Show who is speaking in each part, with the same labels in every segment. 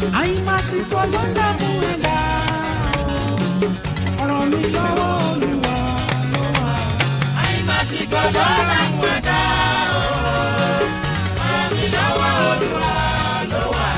Speaker 1: àyìnbásíkò ló ń dààmú ẹ̀dá ọ̀rọ̀ mi lọ́wọ́ olúwa ló wà.
Speaker 2: àyìnbásíkò ló ń dààmú ẹ̀dá ọ̀rọ̀ mi lọ́wọ́ olúwa ló wà.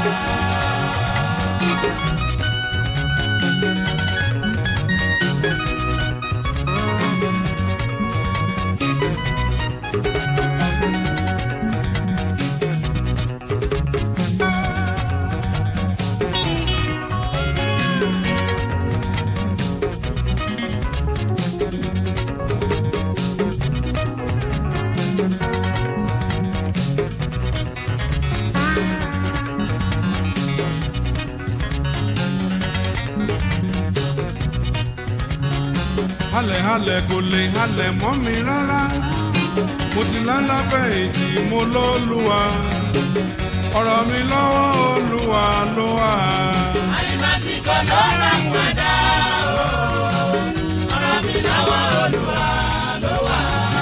Speaker 3: halẹ̀ halẹ̀ kò lè halẹ̀ mọ́ mi rárá mo ti lálábẹ́ èjì mo lóluwa ọ̀rọ̀ mi lọ́wọ́ olúwa ló wà.
Speaker 2: àyìnbásíkò ló ń dààmú ẹ̀dá ọ̀rọ̀ mi lọ́wọ́ olúwa ló wà.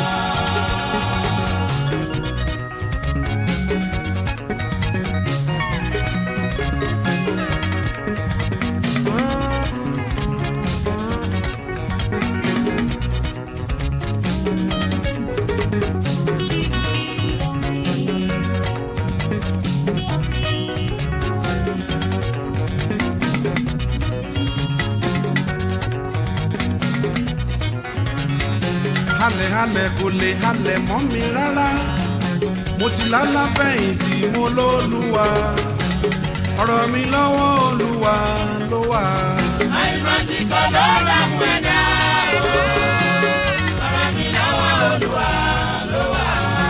Speaker 3: halẹ̀ halẹ̀ kò lè halẹ̀ mọ́ mi rárá mo ti lálábẹ́ èjì mo lóluwa ọ̀rọ̀ mi lọ́wọ́ olúwa ló wà.
Speaker 2: àyìnbásíkò ló ń dààmú ẹ̀dá ọ̀rọ̀ mi lọ́wọ́ olúwa ló wà.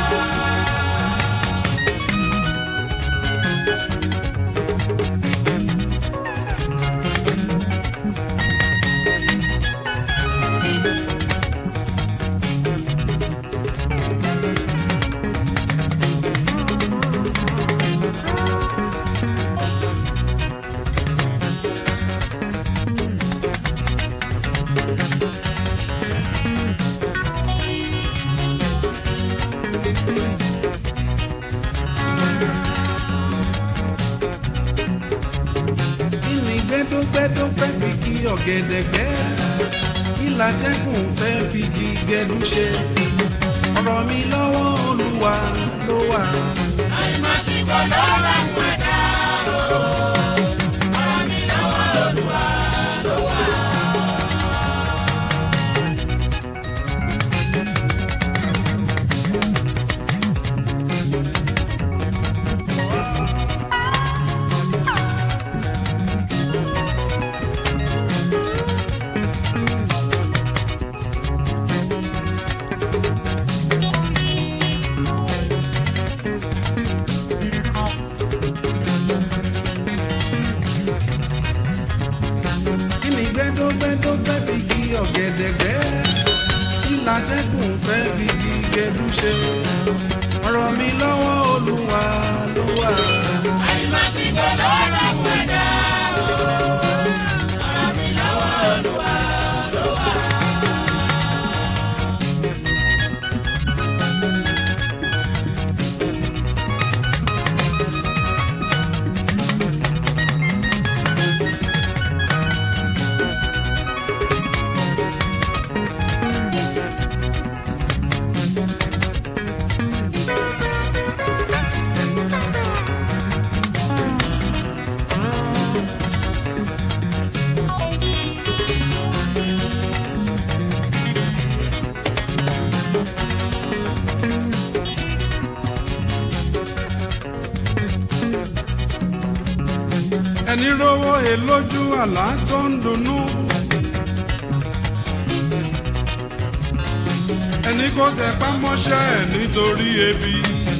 Speaker 3: kí ni gbẹ́dọ́gbẹ́dọ́ fẹ́ fi kí ọ̀gẹ̀dẹ̀ gbẹ́ kí látẹ́kùn fẹ́ fi kí gẹ̀dú ṣe ọ̀rọ̀ mi lọ́wọ́ olúwa ló wà.
Speaker 2: àyìnbásíkò ló ń dààmú ẹ̀dá ọ̀rọ̀ mi lọ́wọ́ olúwa ló wà.
Speaker 3: kí ni gbẹ́dọ́gbẹ́dọ́ fẹ́ fi kí ọ̀gẹ̀dẹ̀ gbẹ́ kí látẹ́kùn fẹ́ fi kí gẹ̀dú ṣe ọ̀rọ̀ mi lọ́wọ́ olúwa ló wà.
Speaker 2: àyìnbásíkò ló ń dààmú ẹ̀dá ọ̀rọ̀ mi lọ́wọ́ olúwa ló wà.
Speaker 3: ẹni rówó he lójú àlá tó ń dunnú. ẹni kò tẹpá mọ́ṣẹ́ ẹ̀ nítorí ebi.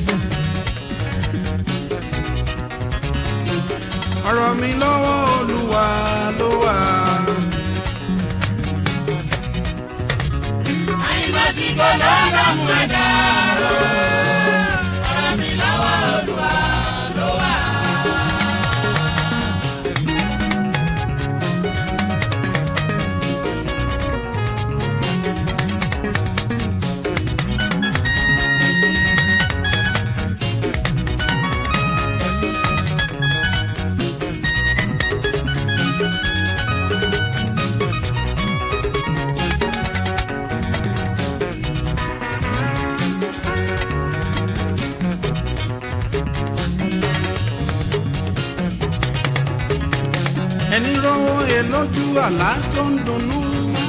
Speaker 3: ọ̀rọ̀ mi lọ́wọ́ olúwa ló wà.
Speaker 2: àyìnbásíkò ló ń dààmú ẹ̀dá ọ̀rọ̀ mi lọ́wọ́ olúwa ló wà.
Speaker 3: ẹni rówó he lójú àlá tó ń dunnú.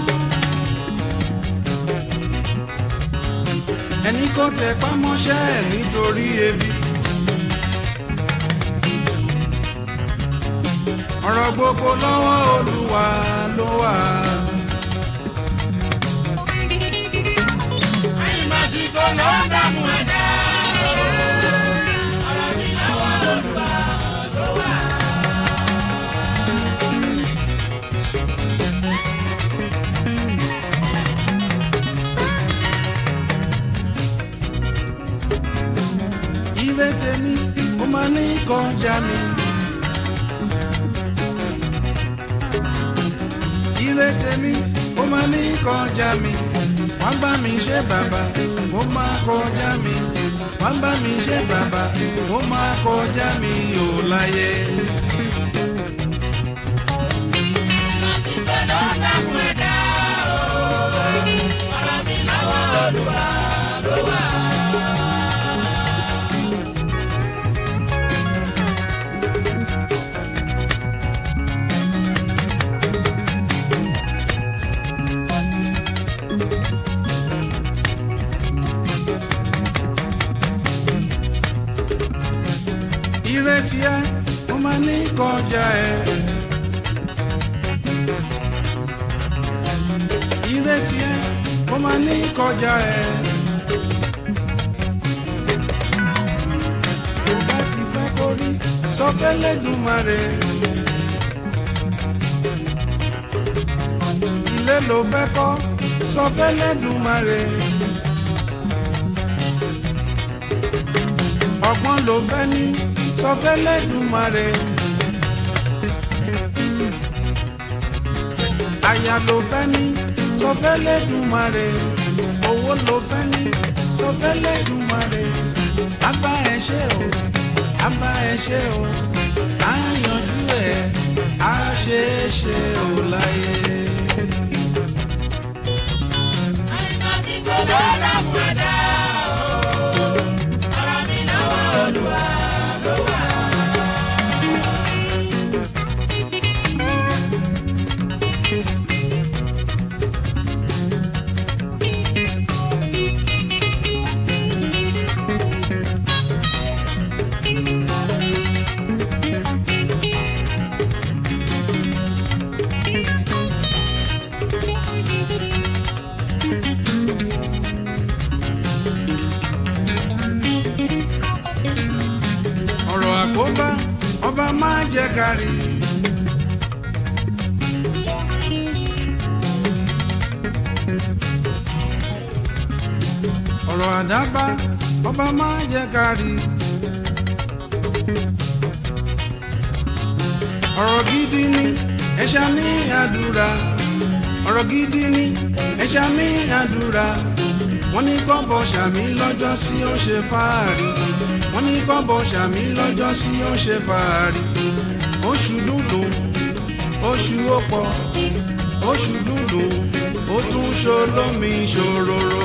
Speaker 3: ẹni kò tẹ pámọ́ṣẹ́ ẹ̀ nítorí ebi. ọ̀rọ̀ gbogbo lọ́wọ́ olúwa ló wà.
Speaker 2: àìmásìkò ló ń dààmú ẹ̀dá. ọ̀rọ̀ mi lọ́wọ́ olúwa ló wà.
Speaker 3: ire tèmi ó máa ní kọjá mi. ire tèmi ó máa ní kọjá mi. wọ́n bá mi ṣe bàbá ó máa kọjá mi. wọ́n bá mi ṣe bàbá ó máa kọjá mi ò láyé.
Speaker 2: àìmásìkò ló ń dààmú ẹ̀dá. ọ̀rọ̀ mi lọ́wọ́ olúwa ló wà.
Speaker 3: ire tiẹ̀ ó máa ní kọjá ẹ̀. ire tiẹ̀ ó máa ní kọjá ẹ̀. tó bá ti fẹ́ kó rí sọ fẹ́lẹ́dùmarè. ilé ló fẹ́ kọ́ sọ fẹ́lẹ́dùmarè. ọgbọ́n ló fẹ́ ní sọ fẹ́lẹ́dùmarè. aya ló fẹ́ ní sọ fẹ́lẹ́dùmarè. owó ló fẹ́ ní sọ fẹ́lẹ́dùmarè. abá ẹ ṣe o abá ẹ ṣe o á yanjú ẹ á ṣe é ṣe o láyé.
Speaker 2: àìmásìkò ló ń dààmú ẹ̀dá. ọ̀rọ̀ mi lọ́wọ́ olúwa ló wà.
Speaker 3: ọ̀rọ̀ àkóbá ọba máa jẹ́ kárí. ọ̀rọ̀ àdábá ọba máa jẹ́ kárí. ọ̀rọ̀ gidi ni ẹ̀ṣá ní àdúrà ọ̀rọ̀ gidi ni ẹ̀ṣá ní àdúrà wọ́n ní kọ́bọ̀ ṣàmì lọ́jọ́ sí ó ṣe fáàrí wọ́n ní kọ́bọ̀ ṣàmì lọ́jọ́ sí ó ṣe fàárì oṣù dúdú oṣù ọ̀pọ̀ oṣù dúdú ó tún ṣolómi ṣòróró.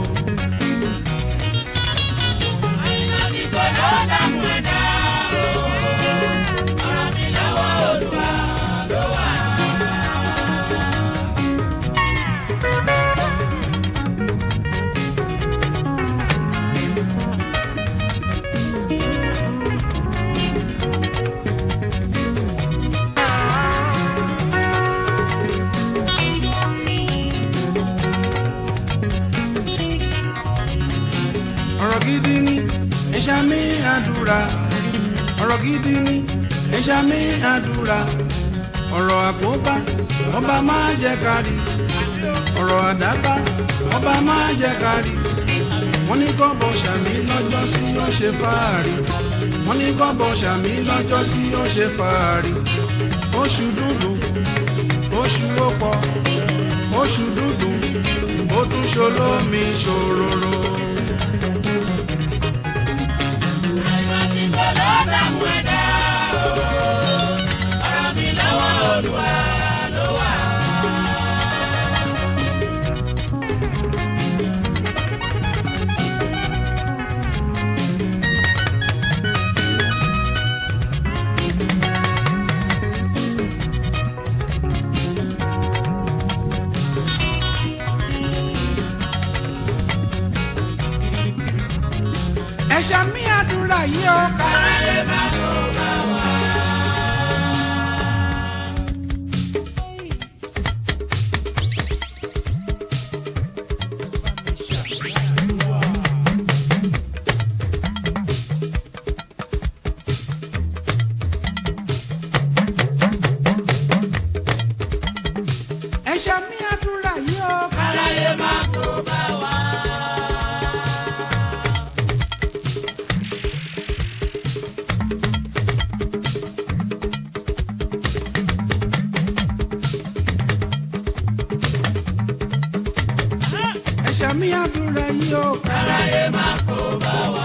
Speaker 2: àìmásìkò ló ń dààmú ẹ̀dá. ọ̀rọ̀ mi lọ́wọ́ olúwa ló wà.
Speaker 3: ọ̀rọ̀ gidi ni ẹ̀ṣá mi àdúrà ọ̀rọ̀ gidi ni ẹ̀ṣá mi àdúrà ọ̀rọ̀ àkóbá ọba máa jẹ́ kárí ọ̀rọ̀ àdábá ọba máa jẹ́ kárí wọ́n ní kọ́bọ̀ ṣàmì lọ́jọ́ sí ó ṣe fàárì wọ́n ní kọ́bọ̀ ṣàmì lọ́jọ́ sí ó ṣe fàárì oṣù dúdú oṣù ọ̀pọ̀ oṣù dúdú ó tún ṣolómi ṣòróró.
Speaker 2: àìmásìkò ló ń dààmú ẹ̀dá. ọ̀rọ̀ mi lọ́wọ́ olúwa ló wà.
Speaker 3: yìí ó
Speaker 2: káráyé má kó bá wa.
Speaker 3: ẹ̀ṣẹ̀ mi àdúrà yìí ó
Speaker 2: káráyé má kó bá wa.
Speaker 3: ẹ̀ṣẹ̀ mi àdúrà yìí ó
Speaker 2: káráyé má kó bá wa.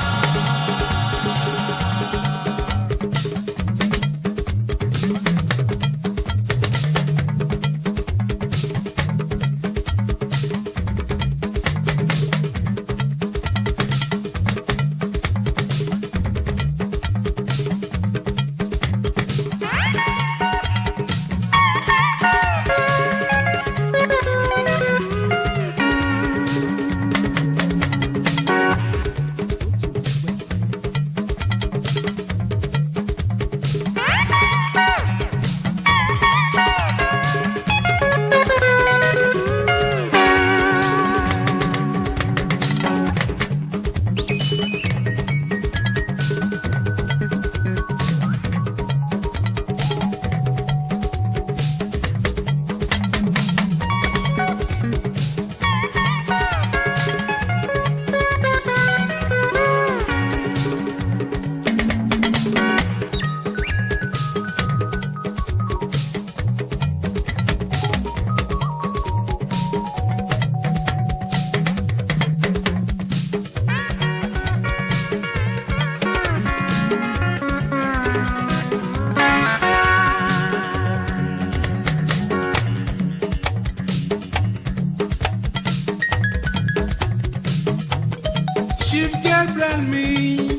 Speaker 3: chief gabriel mi.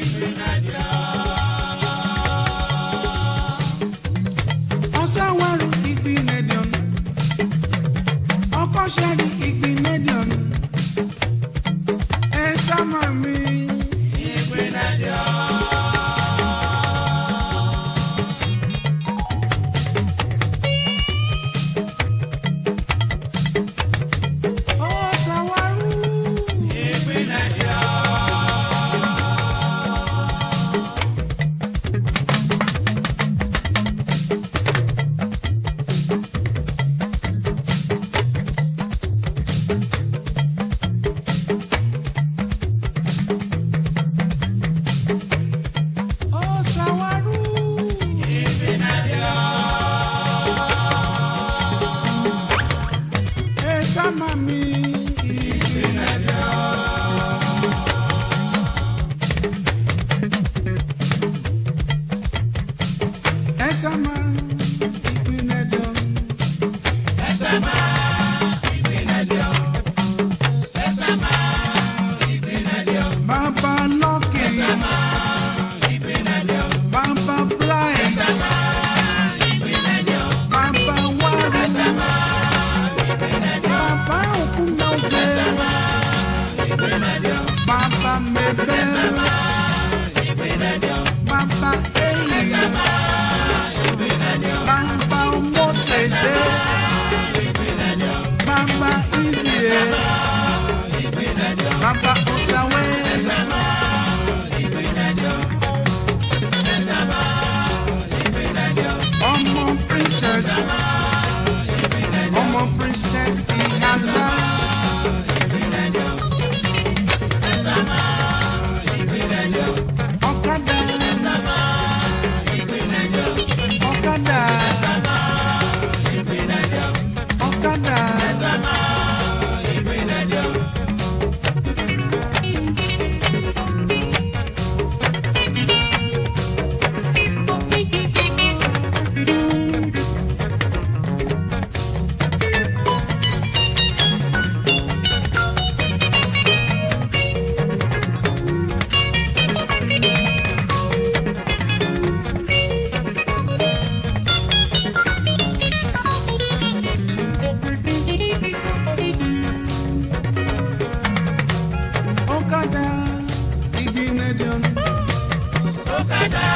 Speaker 3: ọ̀sánwárù ìgbín nedion ọkọ̀ṣẹ́rì ìgbín nedion ẹ̀ sámà mi. ọ̀sánwárù. ọ̀sánwárù. ẹ̀ sámà mi. ẹ̀ sámà ìgbín nedion.
Speaker 2: ẹsẹ̀ máa ìpínlẹ̀ dí ọ. ẹsẹ̀ máa ìpínlẹ̀ dí ọ.
Speaker 3: Baba Lucky,
Speaker 2: ìpínlẹ̀ dí ọ.
Speaker 3: Baba Blind,
Speaker 2: ìpínlẹ̀ dí ọ.
Speaker 3: Baba Waru, Baba Okunoze,
Speaker 2: ìpínlẹ̀ dí ọ.
Speaker 3: Baba Mebel,
Speaker 2: ìpínlẹ̀ dí ọ.
Speaker 3: Baba Eyi,
Speaker 2: ìpínlẹ̀ dí ọ. kádà